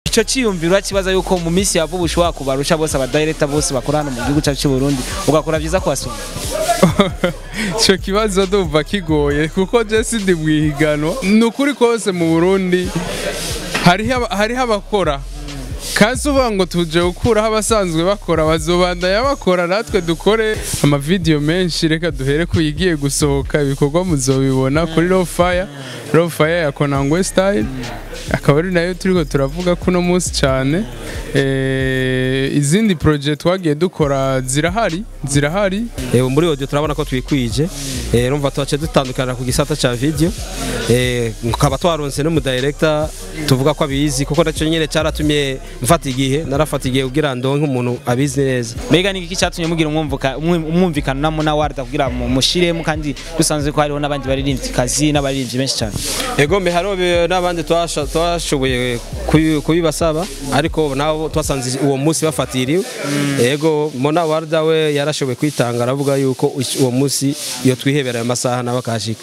ico ciyumviro urakibaza yuko mu minsi ya vuba ushobora kubarusha bose abadirector bose bakora hano mu gihugu cyacu cy'u Burundi ugakora vyiza kubasumba icyo kibazo ndumva kigoye kuko jesi ndi mu ihiganwa ni ukuri kose mu burundi hariho aba- hariho abakora kandi uvuga ngo tuje gukuraho abasanzwe bakora bazobandanya bakora natwe dukore amavidewo menshi reka duhere ku igiye gusohoka ibikorwa muzobibona kuri rofaya rofaya ya konangwe style akaba ari nayo turiko turavuga kuno munsi cyane Eh, izindi project twagiye dukora zirahari zirahari Eh, muri audio turabona ko twikwije eh, urumva tuhace dutandukana ku gisata ca video eh, nkaba twaronse n'umu director tuvuga ko abizi kuko nacyo nyene cyaratumye mfata igihe narafata igihe kugira ndonke umuntu abizi neza mbega ni iki cyatumye mugira umwumvuka- umwe- umwumvikano namo na warda kugira mu mushiremo kandi dusanzwe ko hariho n'abandi baririmbyi kazi n'abaririmbyi benshi cyane ego mbe hariho be- n'abandi twasha- twashoboye kubi- kubibasaba ariko nabo twasanze uwo munsi bafatiriwe ego mona warda we yarashoboye kwitanga aravuga yuko ush- uwo munsi iyo twihebera ayo masaha nawe akahashika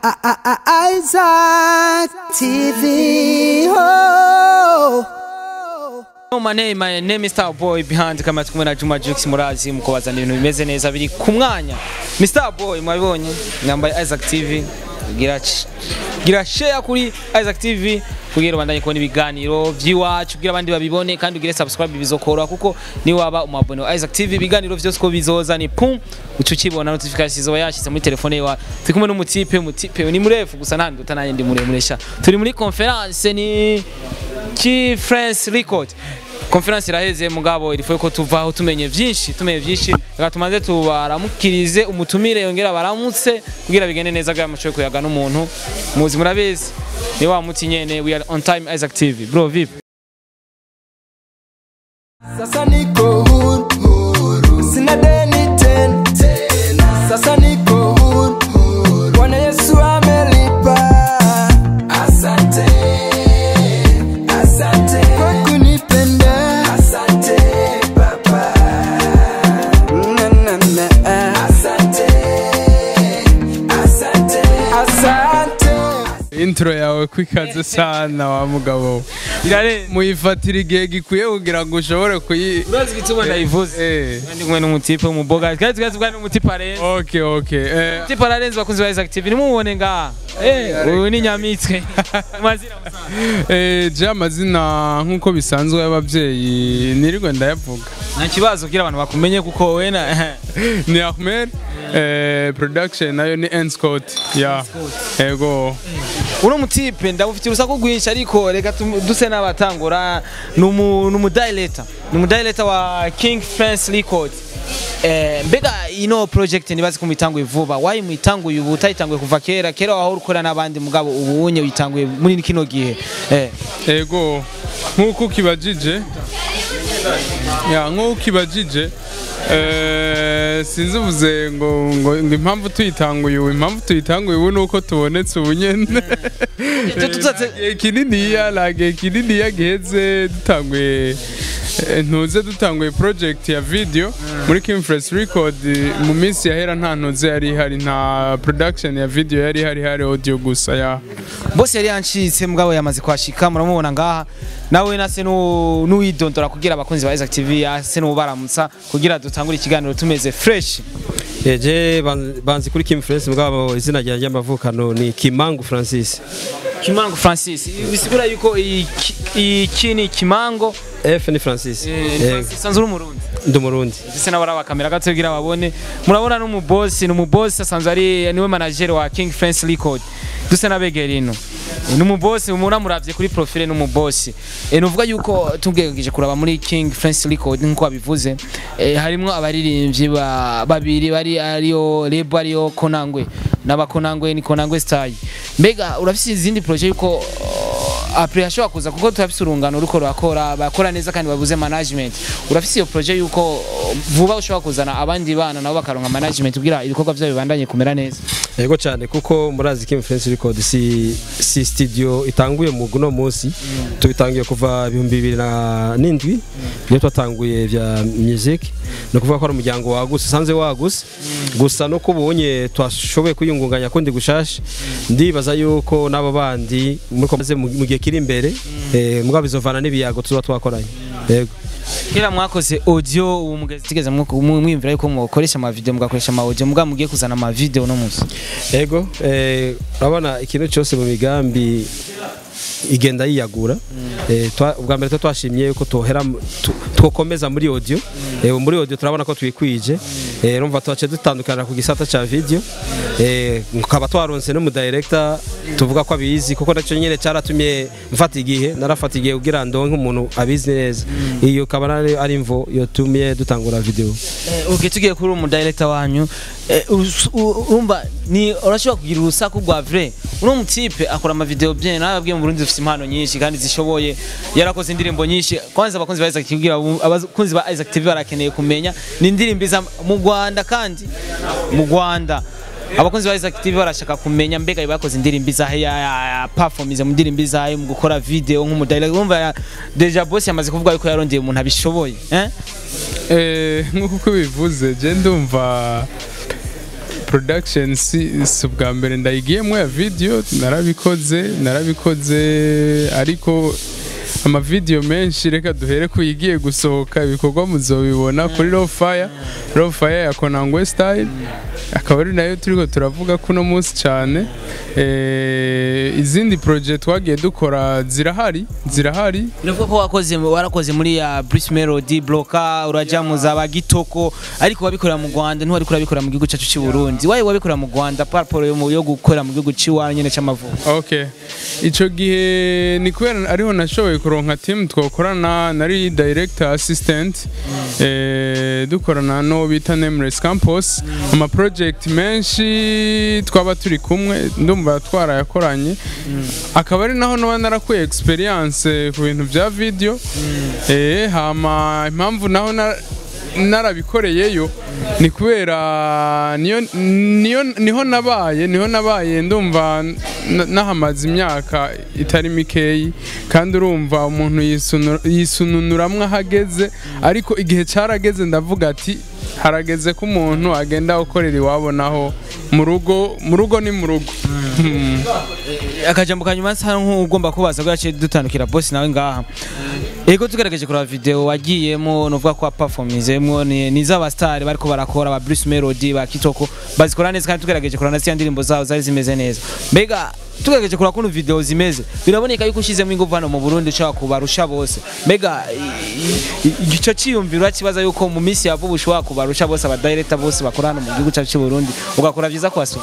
Isaac TV. Oh. Oh, my name, my name is Star Boy behind kama tukumwe na Juma Jux murazi mukubazana ibintu bimeze neza biri ku mwanya Mr Boy mwabibonye nyambaye Isaac TV gira ch- gira share kuri Isaac TV kugira ubandanye kubona ibiganiro by'iwacu kugira abandi babibone kandi ugire subscribe bizokoroha kuko ni waba umabone wa Isaac TV ibiganiro byose ko bizoza ni pum uca ukibona notification izoba yashyize muri telefone yawe turi kumwe n'umutipe umutipe ni murefu gusa nta nduta nanjye ndi muremure sha turi muri conference ni ki France Record Conference iraheze mugabo irifuye ko tuvaho tumenye vyinshi tumenye vyinshi reka tumaze tubaramukirize umutumire yongera baramutse kugira bigende neza kugira mushoboye kuyaga n'umuntu muzi murabizi ni wa muti nyene we are on time Isaac TV bro vip Sasa niko huru, huru. Sina deni tena, tena. Sasa niko huru, huru. Bwana Yesu amelipa. Asante, asante kwa kunipenda. Asante Baba. Na, na, na. Asante, asante, asante. intro yawe kwikaze sana wa mugabo irare muyifatira igihe gikwiye kugira ngo ushobore kuyi urazi gituma ndayivuze Eh, kandi kumwe n'umutipe w'umuboga kandi tugazi bwa n'umutipe arenze okay okay eh, umutipe ararenze bakunzi ba Isaac TV nimubone ngaha eh uyu ni nyamitwe mazina musanzwe eh, je amazina nk'uko bisanzwe y'ababyeyi nirirwe ndayavuga nta kibazo kugira abantu bakumenye kuko wena ni Ahmed eh, production nayo ni Enscott ya ego uno mutipe ndamufitiye urusaku rwinshi ariko reka tum- duse n'abatangura ni umu- ni umudayileta ni umudayileta wa king france record Eh, mbega ino project nibazi ko muyitanguye vuba wayi muyitanguye ubu utayitanguye kuva kera kera wahora ukora n'abandi mugabo ubu unye uyitanguye muri kino gihe eh. ego nk'uko ukibajije ya nk'uko ukibajije eh, sinzi uvuze ngo ngo ngo impamvu tuyitanguye ubu impamvu tuyitanguye ubu ni uko tubonetse ubu nyene Icyo tutatse- Nta gihe kininiya nta gihe kininiya giheze dutanguye eh, ntuze dutanguye project ya video muri King Fresh Record eh, mu minsi yahera nta ntuze yari ihari nta production ya video yari ihari hari audio gusa ya bose yari yancitse mugabo yamaze kwashika muramubona ngaha nawe nase nu- nuwidondora kugira abakunzi ba Isaac TV ase nubaramutsa kugira dutangure ikiganiro tumeze fresh Eje ban- banzi kuri Kim France mugabo izina ryanjye y'amavukano ni Kimangu Francis. Kimango Francis bisigura yuko iki iki ni Kimango F ni Francis. eh, Eh, Francis sanzwe uri umurundi Ndi umurundi. ndetse n'abara kamera gato kugira babone murabona n'umubosi ni umubosi asanzwe ari niwe manager wa King France Record duse n'abegera ino ni umubosi munamuravye kuri profile ni umubosi e, nuvuga yuko tubwegeje kuraba muri King France Record nkuko babivuze e, harimwo abaririmbyi ba, babiri bari ariyo Lebo ariyo Konangwe n'abakonangwe ni Konangwe style mbega urafise izindi projet yuko uh, apre hashobora kuza kuko turafise urungano ruko rurakora bakora neza kandi babuze management urafise iyo projet yuko uh, vuba ushobora kuzana abandi bana nabo bakaronka management kugira ibikorwa byabo bibandanye kumera neza yego cyane kuko murazi ko influence record si, si studio itanguye mu guno munsi tubitangiye kuva ibihumbi bibiri na n'indwi iyo twatanguye vya music ni ukuvuga ko ari umuryango waguse usanze waguse gusa no kubonye twashoboye kwiyungunganya kundi gushasha ndibaza yuko n'abo bandi muri komaze mu mu gihe kiri imbere eh, mugabo bizovana n'ibiyago tuba twakoranye yego kera mwakoze audio ubu mugeze tigeze mwo- mwo- mwiyumvira yuko mukoresha ama video mugakoresha ama audio mugabo mugiye kuzana ama video no munsi ego eh, urabona ikintu cyose mu migambi igenda yiyagura eh, twa- ubwa mbere twa twashimye yuko tohera mu- tu- twokomeza muri audio eh, muri audio turabona ko twikwije eh, urumva twace dutandukana ku gisata ca video eh, nkaba twaronse no mu director tuvuga ko abizi kuko nacyo nyine cyaratumye mfata igihe narafata igihe kugira ndonke umuntu abizi neza iyo kaba ari ari imvo yotumye dutangura video Eh, okay tugiye kuri umu director wanyu eh, urus- u- urumva ni urashobora kugira urusaku rwa vrai uno mutipe akora ama video bien nababwiye mu Burundi dufite impano nyinshi kandi zishoboye yarakoze indirimbo nyinshi kwanza abakunzi ba Isaac TV kugira ubu- abakunzi ba Isaac TV barakeneye kumenya ni indirimbo iza mu Rwanda kandi mu Rwanda abakunzi ba Isaac TV barashaka kumenya mbega bakoze indirimbo izahe ya, ya, ya performance mu ndirimbo izahe mu gukora video nk'umu director urumva ya- Deja Boss yamaze kuvuga yuko yarondeye umuntu abishoboye eh Eh, nk'uko uko bivuze je ndumva production si si ubwa mbere ndayigiyemo ya video narabikoze narabikoze ariko amavideo menshi reka duhere ku yigiye gusohoka ibikorwa muzobibona kuri Raw Fire Raw Fire ya Konangwe Style akaba ari nayo turiko turavuga kuno munsi cyane eh, izindi project twagiye dukora zirahari zirahari Uravuga ko wakoze warakoze muri ya Bruce Melody Bloka uraja mu za bagitoko ariko wabikorera mu Rwanda ntiwari kurabikora mu gihugu cyacu cy'u Burundi waye wabikorera mu Rwanda par rapport yo mu- yo gukora mu gihugu cy'iwanyu nyene c'amavuko Okay. Ico gihe ni kubera ariho nashoboye kuronka team twakorana nari director assistant eh, dukorana no bita Nameless Campus ama project menshi twaba turi kumwe ndumva twarayakoranye akaba ari naho noba narakuye experience ku bintu bya video eh hama impamvu naho na narabikoreyeyo ni kubera niyo niyo niho nabaye niho nabaye ndumva n- nahamaze imyaka itari mikeyi kandi urumva umuntu yisunura- yisununuramwo ahageze ariko igihe cyarageze ndavuga ati harageze ko umuntu agenda gukorera iwabo naho mu rugo mu rugo ni mu rugo Hmm. akajambo kanyuma sa nk'ugomba kubaza ko yaciye dutandukira boss nawe ngaha Ego tugerageje kuraba video wagiyemo novuga ko performizemo ni, ni z'abastari bariko barakora ba Bruce Melody ba Kitoko bazikora neza kandi tugerageje kurana nasi ndirimbo zabo zari zimeze neza mbega tugerageje kuraba kuno video zimeze biraboneka yuko ushizemo ingufu hano mu Burundi ushaka kubarusha bose mbega i- i- igico ciyumviro kibaza yuko mu minsi ya vuba ushobora kubarusha bose aba director bose bakora hano mu gihugu cyacu cy'u Burundi ugakora vyiza kwasuma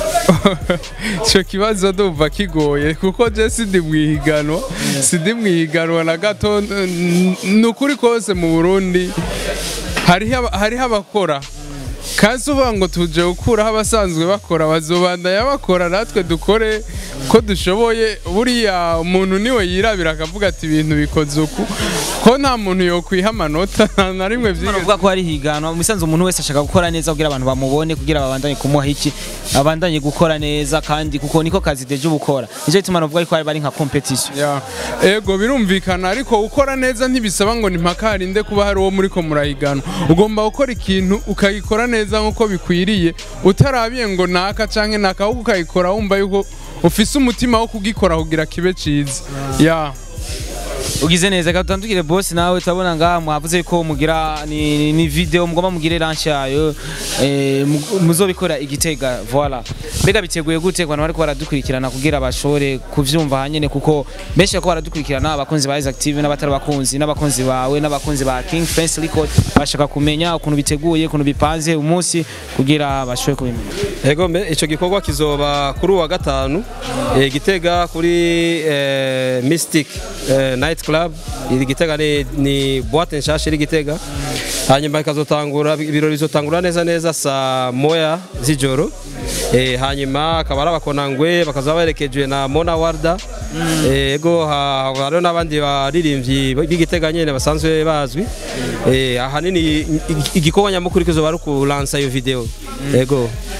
icyo kibazo ndumva kigoye kuko je sindi mu ihiganwa sindi mu ihiganwa na gato n- ni ukuri kose mu burundi hariho aba- hariho abakora kandi uvuga ngo tuje gukuraho abasanzwe bakora bazobandanya bakora natwe dukore ko dushoboye buriya umuntu niwe yirabira akavuga ati ibintu bikoze uku ko nta muntu yokwiha amanota nta na rimwe byigeze Uvuga ko hari higanwa mu bisanzwe umuntu wese ashaka gukora neza kugira abantu bamubone kugira babandanye kumuha iki abandanye gukora neza kandi kuko niko kazi deje ubukora nicyo gituma navuga ko bari nka competition Ya, ego birumvikana ariko gukora neza ntibisaba ngo ni mpaka harinde kuba hari uwo muri ko murahiganwa ugomba gukora ikintu ukagikora neza nk'uko bikwiriye utarabiye ngo naka canke naka ahubwo ukagikora wumva yuko ufise umutima wo kugikora kugira kibe ciza ya ugize neza reka tutandukire boss nawe turabona ngaha mwavuze ko mugira ni, ni, ni video mugomba mugire launch yayo eh, mu- muzobikora igitega voilà mbega biteguye gute ku bantu bariko baradukurikirana kugira bashobore kuvyumva hanyene kuko benshi bariko baradukurikirana abakunzi ba Isaac TV n'abatari abakunzi n'abakunzi bawe n'abakunzi ba King Fence Record bashaka kumenya ukuntu biteguye ukuntu bipanze umunsi kugira bashobore kubimenya Ego mbe ico gikorwa kizoba kuri uwa gatanu eh, Gitega kuri eh, Mystic eh, Night Club iri Gitega ni, ni boîte nshasha iri Gitega hanyuma ikazotangura ibirori bizotangura neza neza saa moya z'ijoro eh, hanyuma akaba ari abakonangwe bakazaba baherekejwe na Mona Warda eh, ego ha- hariho n'abandi baririmbyi b'Igitega nyene basanzwe bazwi eh, ahanini i- i- igikorwa nyamukuru kizoba ari ukulansa iyo video ego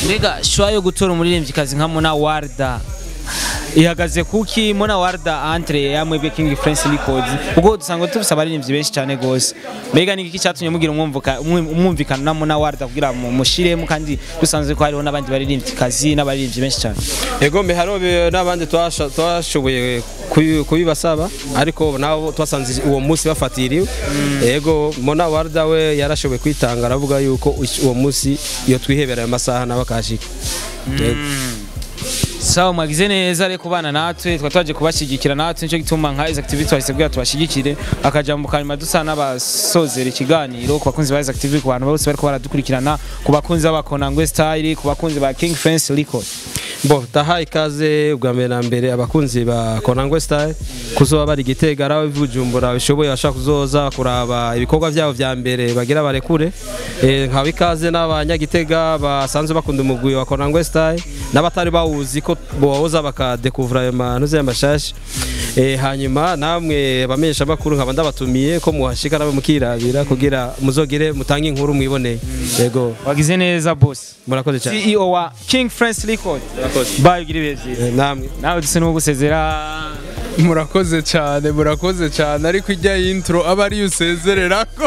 mbega shwa yo gutora umuririmvyikazi nka Mona Warda ihagaze kuki Mona Warda entre yamwebwe King France Records ubwo dusanga tufise abaririmbyi benshi cyane gose mbega ni iki cyatumye mugira umwumvuka umwe- umwumvikano na Mona Warda kugira mu mushiremo kandi dusanzwe ko hariho n'abandi baririmvyikazi n'abaririmbyi benshi cyane ego mbe hariho be- n'abandi twasha- twashoboye kubi- kubibasaba ariko nabo twasanze uwo munsi bafatiriwe ego mona warda we yarashoboye kwitanga aravuga yuko ush- uwo munsi iyo twihebera ayo masaha nawe akashika Ego. sawa mwagize neza ariko kubana natwe twa twaje kubashyigikira natwe nicyo gituma nka Isaac TV twahise bwira tubashyigikire akajambo kanyuma dusa n'abasozera ikiganiro ku bakunzi ba Isaac TV ku bantu bose bariko baradukurikirana ku bakunzi b'abakonangwe style ku bakunzi ba King France Record bo taha ikaze bwa mbere na mbere abakunzi ba konangwe style kuzoba bari gitega araho ivujumbura bishoboye bashaka kuzoza kuraba ibikorwa byabo vya mbere bagira barekure Eh, nkaba ikaze n'abanyagitega basanzwe bakunda umugwi wa konangwe style n'abatari bawuzi ko boza bakadekuvura ayo mantuze y'amashashi Eh, hanyuma namwe abamenyesha makuru nkaba ndabatumiye ko muhashika nawe mukirabira kugira muzogire mutange inkuru mwiboneye yego wagize neza boss murakoze cyane CEO wa King France Record murakoze bye ugire ibihe byiza Eh, namwe nawe duse n'uwo gusezera murakoze cyane murakoze cyane ariko ijya y'intro aba ariyo usezererako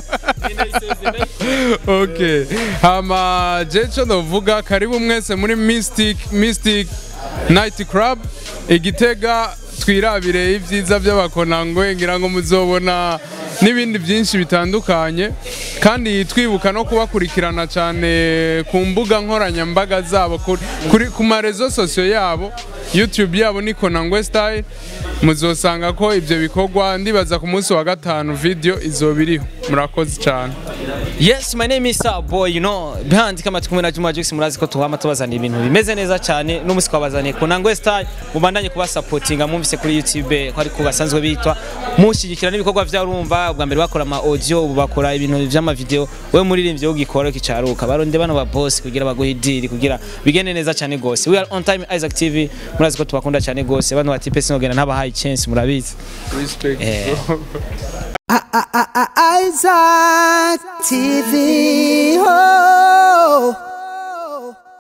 okay hama jeco novuga karibu mwese muri mystic mystic night club igitega twirabire ibyiza by'abakonangwe ngira ngo muzobona n'ibindi byinshi bitandukanye kandi twibuka no kubakurikirana cyane ku mbuga nkoranyambaga zabo kuri, kuri ku marezo sosiyo yabo youtube yabo ni konangwe style muzosanga ko ibyo bikorwa ndibaza ku munsi wa gatanu video izoba iriho murakoze cyane Yes, my name is Star Boy, you know, behind kama tukumwe na Juma Jux murazi ko tuhama tubazana ibintu bimeze neza cyane n'umusi twabazaniye ku Nangwe Style mubandanye kuba supportinga mwumvise kuri YouTube ko ari ko gasanzwe bitwa mushyigikira n'ibikorwa vya urumva bwa mbere bakora ama audio ubu bakora ibintu vy'ama video we muririmbye ugikora kicaruka baronde bano ba boss kugira baguhe deal kugira bigende neza cyane gose we are on time Isaac TV murazi ko tubakunda cyane gose bano batipe sinogenda ntabahaye chance murabizi respect Eh. Isaac TV.